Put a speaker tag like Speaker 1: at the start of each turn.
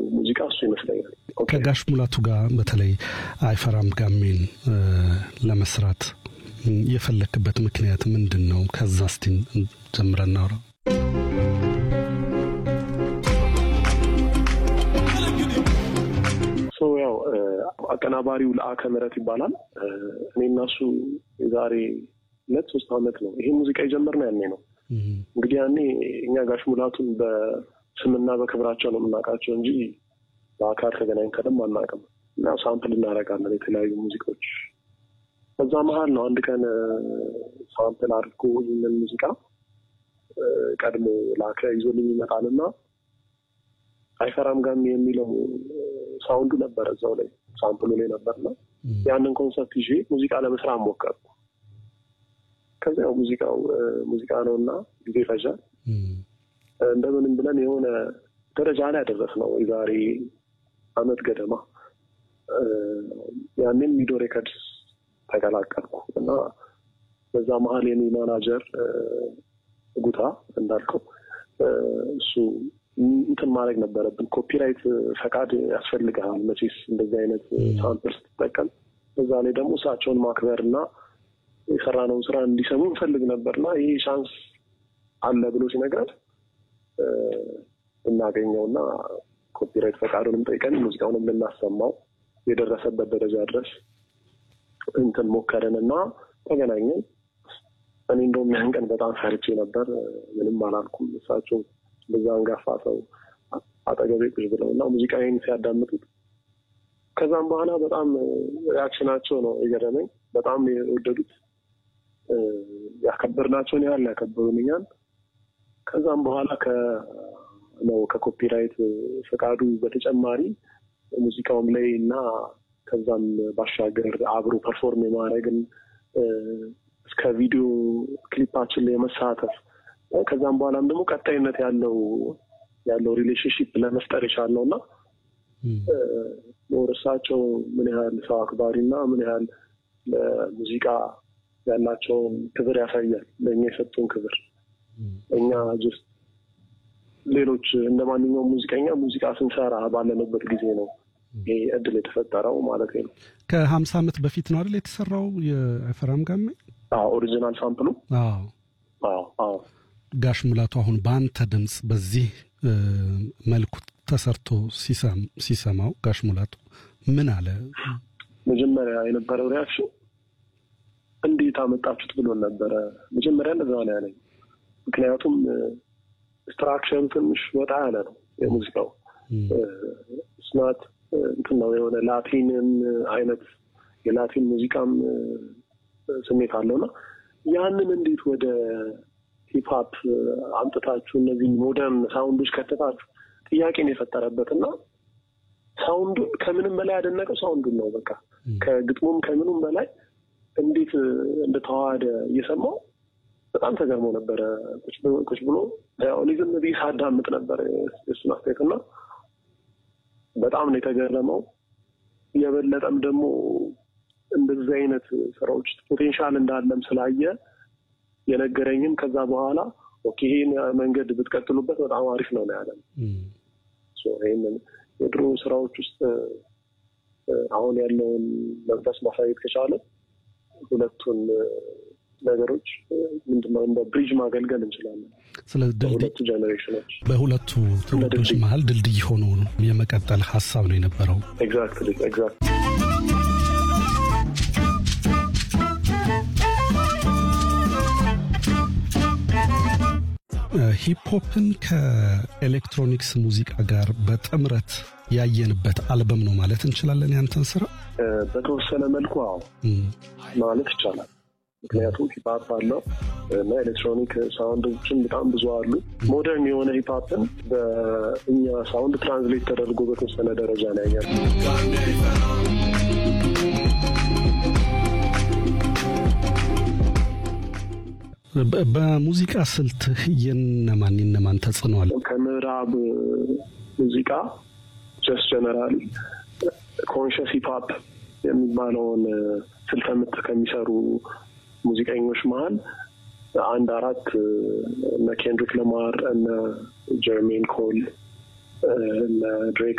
Speaker 1: ሙዚቃ እሱ ይመስለኛል።
Speaker 2: ከጋሽ ሙላቱ ጋር በተለይ አይፈራም ጋሜን ለመስራት የፈለክበት ምክንያት ምንድን ነው? ከዛ እስቲ ጀምረን እናውራ።
Speaker 1: ያው አቀናባሪው ለአከ ምህረት ይባላል። እኔ እና እሱ የዛሬ ሁለት ሶስት ዓመት ነው ይሄ ሙዚቃ የጀመርነው ያኔ ነው። እንግዲህ ያኔ እኛ ጋሽ ሙላቱን በስምና በክብራቸው ነው የምናውቃቸው እንጂ በአካል ተገናኝተንም አናውቅም። እና ሳምፕል እናደርጋለን የተለያዩ ሙዚቃዎች። በዛ መሀል ነው አንድ ቀን ሳምፕል አድርጎ ይህንን ሙዚቃ ቀድሞ ላከ ይዞልኝ ይመጣልና አይፈራም ጋሚ የሚለው ሳውንዱ ነበረ እዛው ላይ ሳምፕሉ ላይ ነበርና ያንን ኮንሰፕት ይዤ ሙዚቃ ለመስራት ሞከርኩ። ከዚያው ሙዚቃው ሙዚቃ ነው እና ጊዜ ይፈጃል። እንደምንም ብለን የሆነ ደረጃ ላይ ያደረስ ነው የዛሬ አመት ገደማ። ያንን ሚዶ ሬከርድስ ተቀላቀልኩ እና በዛ መሀል የኔ ማናጀር ጉታ እንዳልከው እሱ እንትን ማድረግ ነበረብን። ኮፒራይት ፈቃድ ያስፈልግሃል መቼስ እንደዚህ አይነት ሳምፕል ስትጠቀም። በዛ ላይ ደግሞ እሳቸውን ማክበር እና የሰራነውን ስራ እንዲሰሙ እንፈልግ ነበር እና ይህ ቻንስ አለ ብሎ ሲነግረን እናገኘው እና ኮፒራይት ፈቃዱንም ጠይቀን ሙዚቃውንም ልናሰማው የደረሰበት ደረጃ ድረስ እንትን ሞከርን እና ተገናኘን። እኔ እንደውም ያን ቀን በጣም ፈርቼ ነበር። ምንም አላልኩም። እሳቸው በዛ አንጋፋ ሰው አጠገቤ ቁጭ ብለው እና ሙዚቃዬን ሲያዳምጡት ከዛም በኋላ በጣም ሪያክሽናቸው ነው የገረመኝ። በጣም የወደዱት ያከበርናቸውን ያህል ያከበሩንኛል። ከዛም በኋላ ነው ከኮፒራይት ፈቃዱ በተጨማሪ ሙዚቃውም ላይ እና ከዛም ባሻገር አብሮ ፐርፎርም የማድረግን እስከ ቪዲዮ ክሊፓችን ላይ የመሳተፍ ከዛም በኋላም ደግሞ ቀጣይነት ያለው ያለው ሪሌሽንሽፕ ለመፍጠር የቻልነው እና እሳቸው ምን ያህል ሰው አክባሪ እና ምን ያህል ለሙዚቃ ያላቸውን ክብር ያሳያል። ለእኛ የሰጡን ክብር እኛ ጅስት ሌሎች እንደ ማንኛውም ሙዚቀኛ ሙዚቃ ስንሰራ ባለንበት ጊዜ ነው ይሄ እድል የተፈጠረው ማለት ነው።
Speaker 2: ከሀምሳ ዓመት በፊት ነው አይደል የተሰራው የአይፈራም ጋሜ?
Speaker 1: ኦሪጂናል ሳምፕሉ።
Speaker 2: አዎ ጋሽ ሙላቱ አሁን በአንተ ድምፅ በዚህ መልኩ ተሰርቶ ሲሰማው ጋሽ ሙላቱ ምን አለ?
Speaker 1: መጀመሪያ የነበረው ሪያክሽን እንዴት አመጣችሁት ብሎን ነበረ። መጀመሪያ እንደዛ ነው ያለኝ። ምክንያቱም ስትራክቸሩ ትንሽ ወጣ ያለ ነው የሙዚቃው ስናት እንትን ነው የሆነ ላቲንን አይነት የላቲን ሙዚቃም ስሜት አለውና ያንን እንዴት ወደ ሂፕሀፕ አምጥታችሁ እነዚህ ሞደርን ሳውንዶች ከተታችሁ ጥያቄን የፈጠረበት እና ሳውንዱን ከምንም በላይ ያደነቀው ሳውንዱን ነው። በቃ ከግጥሙም ከምኑም በላይ እንዴት እንደተዋሃደ እየሰማው በጣም ተገርሞ ነበረ። ቁጭ ብሎ እኔ ዝም ብዬ ሳዳምጥ ነበር የእሱን አስተያየት እና በጣም ነው የተገረመው። የበለጠም ደግሞ እንደዚህ አይነት ስራዎች ፖቴንሻል እንዳለም ስላየ የነገረኝም ከዛ በኋላ ኦኬ ይሄን መንገድ ብትቀጥሉበት በጣም አሪፍ ነው ነው ያለን። ይህንን የድሮ ስራዎች ውስጥ አሁን ያለውን መንፈስ ማሳየት ከቻለ ሁለቱን ነገሮች ምንድነው እንደ ብሪጅ ማገልገል እንችላለን።
Speaker 2: ስለዚህ
Speaker 1: በሁለቱ ጀኔሬሽኖች
Speaker 2: በሁለቱ ትውልዶች መሀል ድልድይ ሆኖ የመቀጠል ሀሳብ ነው የነበረው።
Speaker 1: ኤግዛክትሊ ኤግዛክት
Speaker 2: ሂፕሆፕን ከኤሌክትሮኒክስ ሙዚቃ ጋር በጥምረት ያየንበት አልበም ነው ማለት እንችላለን። ያንተን ስራ
Speaker 1: በተወሰነ መልኩ አዎ ማለት ይቻላል። ምክንያቱም ሂፕሀፕ አለው እና ኤሌክትሮኒክ ሳውንዶችን በጣም ብዙ አሉ። ሞደርን የሆነ ሂፕሀፕን በእኛ ሳውንድ ትራንስሌት ተደርጎ በተወሰነ ደረጃ ነው ያያል።
Speaker 2: በሙዚቃ ስልት የነማን የነማን ተጽዕኖ አለ?
Speaker 1: ከምዕራብ ሙዚቃ ጀስት ጀነራሊ ኮንሽስ ሂፕሀፕ የሚባለውን ስልተ ምት ከሚሰሩ ሙዚቀኞች መሀል አንድ አራት እነ ኬንድሪክ ለማር እነ ጀርሜን ኮል እነ ድሬክ